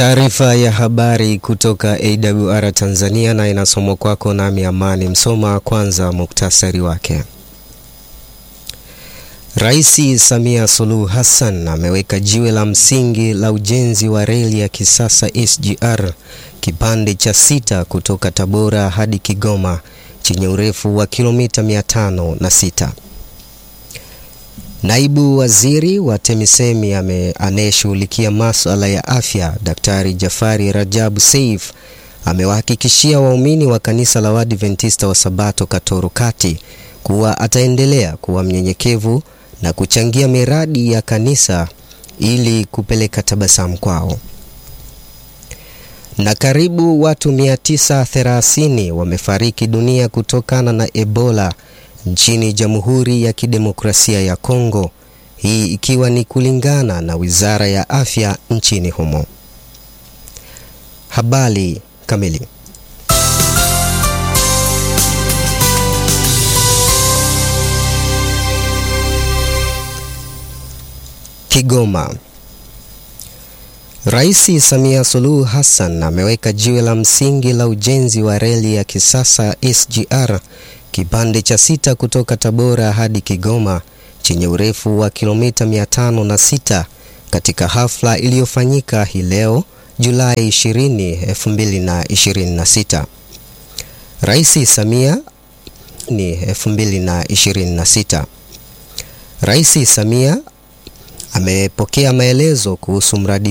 Taarifa ya habari kutoka AWR Tanzania na inasomwa kwako nami Amani Msoma. Kwanza muktasari wake. Rais Samia Suluhu Hassan ameweka jiwe la msingi la ujenzi wa reli ya kisasa SGR kipande cha sita kutoka Tabora hadi Kigoma chenye urefu wa kilomita 506. Naibu Waziri wa TAMISEMI anayeshughulikia masuala ya afya, Daktari Jafari Rajabu Seif amewahakikishia waumini wa kanisa la Waadventista wa Sabato Katoro Kati kuwa ataendelea kuwa mnyenyekevu na kuchangia miradi ya kanisa ili kupeleka tabasamu kwao. Na karibu watu 930 wamefariki dunia kutokana na Ebola nchini Jamhuri ya Kidemokrasia ya Kongo, hii ikiwa ni kulingana na Wizara ya Afya nchini humo. Habari kamili. Kigoma. Rais Samia Suluhu Hassan ameweka jiwe la msingi la ujenzi wa reli ya kisasa SGR kipande cha sita kutoka Tabora hadi Kigoma chenye urefu wa kilomita 506 katika hafla iliyofanyika hii leo Julai 20, 2026. Rais Samia ni 2026. Rais Samia amepokea maelezo kuhusu mradi